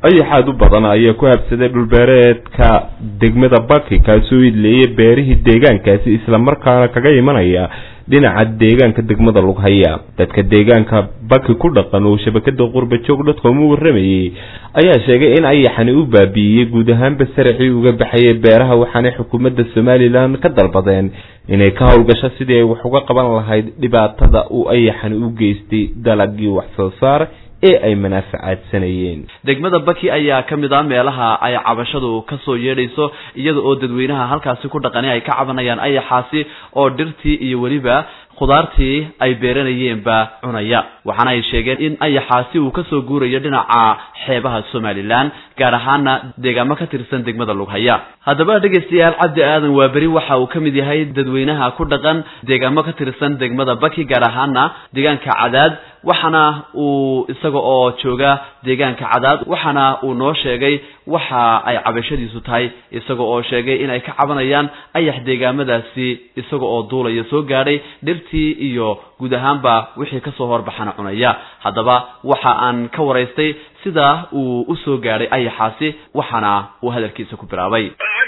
ayaxaad u badan ayaa ku habsaday dhulbeereedka degmada baki kaasoo idleeyay beerihii deegaankaasi islamarkaana kaga imanaya dhinaca deegaanka degmada lughaya dadka deegaanka baki ku dhaqan oo shabakada qurbajoog dadkom u waramayay ayaa sheegay in ayaxani u baabi'iyey guud ahaanba saracii uga baxayay beeraha waxaanay xukuumadda somalilan ka dalbadeen inay ka howlgasho sidii ay wax uga qaban lahayd dhibaatada uu ayaxani u geystay dalagii wax soo saar ee ay manaafacaadsanayeen degmada baki ayaa ka mid ah meelaha ay cabashadu kasoo yeedhayso iyada oo dadweynaha halkaasi ku dhaqani ay ka cabanayaan ayaxaasi oo dhirtii iyo weliba khudaartii ay beeranayeenba cunaya waxaana ay sheegeen in ayaxaasi uu kasoo guurayo dhinaca xeebaha somalilan gaar ahaana deegaamo ka tirsan degmada lughaya haddaba dhegaystayaal cabdi aadan waa beri waxa uu ka mid yahay dadweynaha ku dhaqan deegaamo ka tirsan degmada baki gaar ahaana deegaanka cadaad waxaana uu isaga oo jooga deegaanka cadaad waxaana uu noo sheegay waxa ay cabashadiisu tahay isaga oo sheegay in ay ka cabanayaan ayax deegaamadaasi isaga oo duulaya soo gaadhay dhirtii iyo guud ahaanba wixii kasoo horbaxana cunaya haddaba waxa aan ka waraystay sida uu usoo gaadhay ayaxaasi waxaana uu hadalkiisa ku bilaabay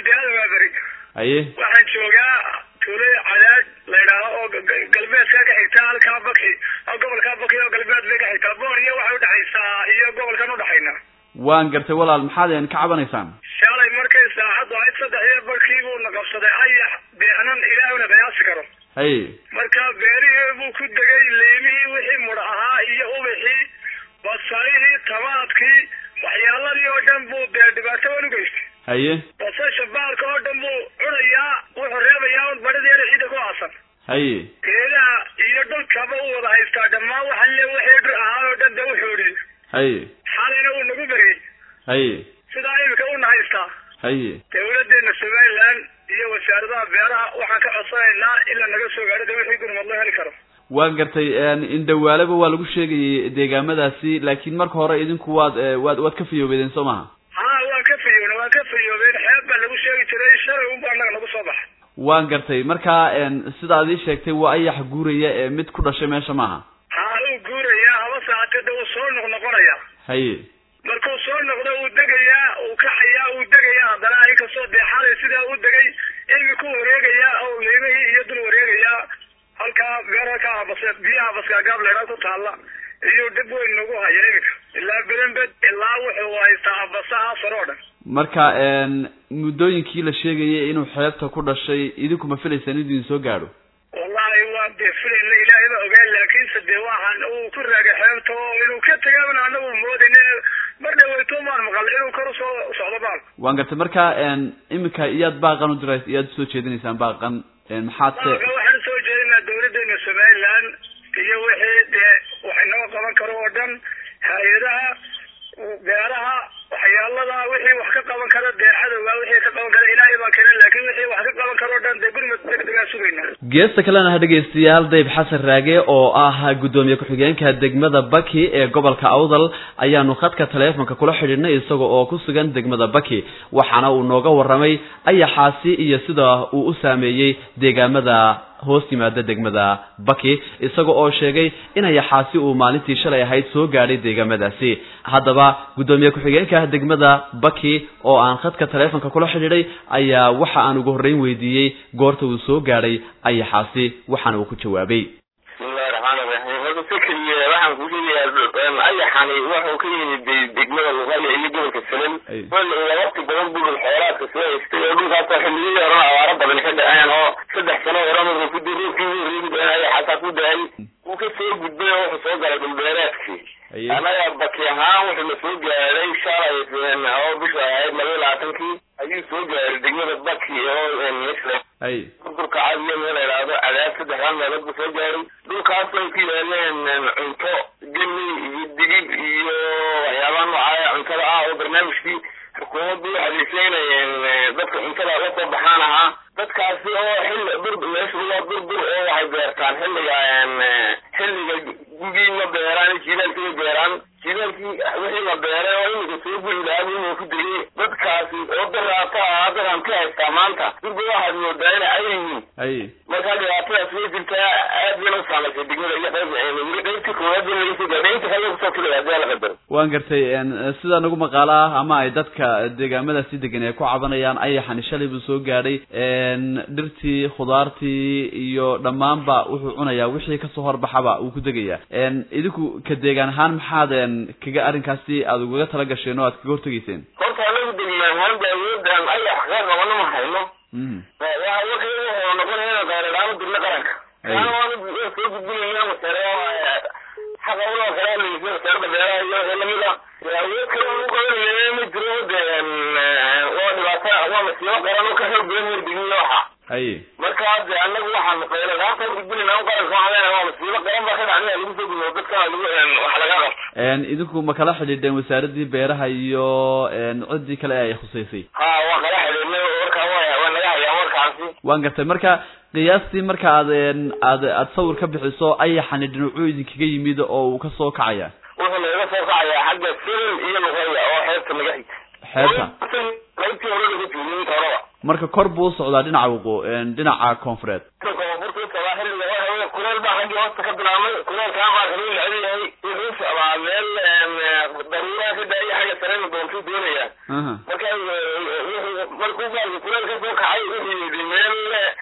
haye waxaan joogaa tuulada cadaad la yidhaaho oo galbeedka ka xigta halkaa baki oo gobolkaa baki oo galbeed bay ka xigtaa boor iyo waxay udhexaysaa iyo gobolkan udhexayna waan gartay walaal maxaad ka cabanaysaan shalay markay saacaddu ahayd saddex iyo barkii buu na qabsaday ayax deenan ilaahuna qiyaasi karo haye marka beerihii buu ku degay leemihii wixii mudha ahaa iyo ubixii basalihii tamaadkii waxyaaladii oo dhan buu dee dhibaato wan ugeystay haye basasha baalka oo dhan buu cunayaa wuxuu reebayaa un badhideeda ciidda ku aasan haye geedaha iyo dhulkaba u wada haystaa dhammaan waxa le wixii dhir ahaa oo dhan dee u xoodhiyey haye xalayna uu nagu beriyey haye sidaa imika una haystaa haye dawladeena somalilan iyo wasaaradaha beeraha waxaan ka codsanaynaa ilaa naga soo gaadho de wixii gurmad loo heli karo waan gartay indhawaaleba waa lagu sheegayay deegaamadaasi laakiin marka hore idinku waad waad waad ka fayoobeedeen soo maha ha waan ka fayoobna waan ka fayoobeen xeeb baa lagu sheegi jiray shalay unba annaga nagu soo baxa waan gartay marka sidaad ii sheegtay waa ayax guuraya ee mid ku dhashay meesha maaha ha uu guurayaa haba saacatee de uu soo noqnoqonaya haye markuu soo noqdo uu degayaa uu kaxayaa uu degayaa haddana inkastoo deexaday sidaa u degay imikuu wareegayaa oo leemihii iyo dul wareegayaa halkaa beer halkaa habase biyaha baskaagaab leedhaa ku taalla iyo dhib weyn nagu haya imika ilaa berenbed ilaa wuxuu haystaa habasaha sare oo dhan marka muddooyinkii la sheegayay inuu xeebta ku dhashay idinku ma filaysaan inuu idin soo gaadho wallahi waan dee filayna ilaahay ba ogaan laakiinse dee waxaan uu ku raagay xeebta oo inuu ka tagaabana anagu moodayne mar dhaweyto maan maqal inuu kor usoo socdo baal waan gartay marka imika iyaad baaqan u dira iyaad usoo jeedinaysaan baaqan maxaad se baalka waxaan usoo jeedinaa dawladeena somalilan iyo wixii dee wax inoo qaban karo oo dhan hay-adaha beeraha waxyaalada wixii wax ka qaban kara dee cadowga wixii ka qaban kara ilaahay baan keena laakiin wixii wax ka qaban karo o dhan dee gurmad degdegaa sugayna geesta kalena ha dhegaystayaal dayb xasan raage oo ah guddoomiye ku-xigeenka degmada baki ee gobolka awdal ayaanu khadka taleefonka kula xidhiidhnay isaga oo ku sugan degmada baki waxaana uu nooga warramay ayaxaasi iyo sida uu u saameeyey deegaamada hoos yimaada degmada baki isaga oo sheegay in ayaxaasi uu maalintii shalay ahayd soo gaadhay deegaamadaasi haddaba guddoomiye ku-xigeenka degmada baki oo aan khadka taleefonka kula xidhiidhay ayaa waxa aan ugu horreyn weydiiyey goorta uu soo gaadhay ayaxaasi waxaana uu ku jawaabay bismillahi raxmaani raxiim horta fikriye waxaan ku sheegayaa ayaxani wuxuu ka yimid degmada luqaya iyo gobolka salan wala waqti badan buu xoolaadka soo haystay oo dhulkaasoo xilliyadii horena abaaro badan ka dhaceen oo saddex sano hore markuu ku dii roobkii ugu horreeyay mid ayaxaasaa ku da-ay wuu ka soo gudbay oo wuxuu soo galay dhulbeereedkii annaga baki ahaan wuxuu na soo gaaday shalay oo bisha ahayd laba iyo labaatankii ayuu soo gaaray degmada baki oo misle dhulka cadiyo meel la idhaahdo cadaab saddexdaan meelood buu soo gaaray dhulkaas ay ku yaaleen cunto geni iyo digib iyo waxyaabaha noocaaya cuntada ah oo barnaamijkii xukuumaddu u adeegsay inay dadka cuntada la soo baxaan ahaa dadkaasi oo xilli dur meeshu waa durdur oo waxay beertaan xilliga xilliga gugii ma beeraan jiilaalka ma beeraan jidaalkii wixii la beeray oo iminka soo guri lahaa inuu ku degay dadkaasi oo daraata ah daran ka haystaa maanta durba waxaad moodaa ina ay yihiin hay markaa dhibaatadaas way jirtaa aad bayna u saamaysay degmada iyo qayb weli qaybtii koowaad in laga soo gaadhay inta kale kusoo filaya hadii la qadaro waan gartay sida nagu maqaalo ah ama ay dadka deegaamadaasi degan ay ku cabanayaan ayaxani shalay buu soo gaadhay dhirtii khudaartii iyo dhammaanba wuxuu cunayaa wixii kasoo horbaxaba wuu ku degayaa idinku ka deegaan ahaan maxaad kaga arrinkaasi aad ugaga tala gasheen oo aad kaga hortegeyseen horta anagu degmaan ahaan ba awoodan ayax ka qabano ma hayno waxa wuxuu noqonaya inaan qayradhaamo dirna qaranka kaana waanu soo gudbinayna masare xaqa uloo kale alaysa wasaarada beeraha iyo wixii lamid ah awood kale aan u qabanaya ma jiro de waa dhibaato waa masiibo qaran oo ka xoog badan werdegin waxa haye marka de anagu waxaan qayradhaanta gudbinayna u qaranka waxaa leenahay waa masiibo qaran baa ka dhacnaya lagu soo gudbo dadkana lagu wax laga qabto idinku ma kala xidhiidheen wasaaradii beeraha iyo ciddii kale ay khuseysay ha waa kala xidhiidnay warkaa waa waa naga hayaa warkaasi waan gartay marka qiyaastii marka aad aad aad sawir ka bixiso ayaxani dhinacuu idinkaga yimid oo uu kasoo kacaya wuxuu nagaga soo kacayaa xagga silin iyo luqaya oo xeebta naga xigta xeebta qaybtii hore laga joogay inta horeba marka kor buu usocdaa dhinaca waqo dhinaca koonfureed koonfurta u socdaa xilliga waxa kuleel baa xaggii hoosta ka bilaabmay kuleelkaa baa kaluu neceb yahay wuxuu socdaa meel daruuraha ka daaya xagga sarena doontuu doonaya marka markuu baalka kuleel ka soo kacay wuxuu yidhi meel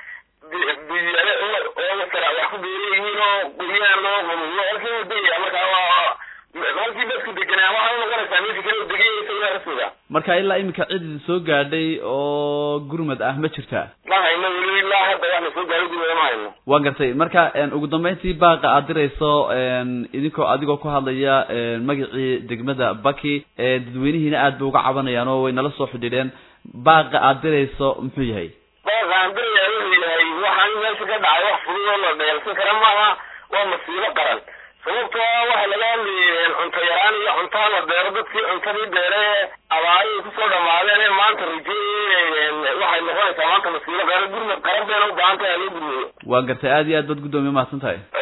biyale oo masara wax ku beeran yihiin oo guryahan loo qabuyo halkii uu degaya markaa waa halkii dadku deganaa waxaa noqonaysaa meesha kale degay isagoo rasuga marka ilaa iminka cid soo gaadhay oo gurmad ah ma jirtaa ma hayno weli ilaa hadda wax la soo gaadhay gurmada ma hayno waan gartay marka ugu dambeyntii baaqa aad dirayso idinkoo adigoo ku hadlaya magacii degmada baki dadweynihiina aad bay uga cabanayaan oo way nala soo xidhiidheen baaqa aad dirayso muxuu yahay baaqa aan diraya wuxuu yahay waxaan meesha ka dhacay wax fudud oo la dheelsan kara maaha waa masiibo qaran sababtoo ah waxa laga hadlayay cunto yaraan iyo cuntaa la beero dadkii cuntadii beere abaarihii kusoo dhamaadeen ee maanta rajeeyay waxay noqonaysaa maanta masiibo qaran gurmad qaran bayna u baahan tahay loo gurmeeyo waan gartay aad iyo aad baad guddoomiye mahadsan tahay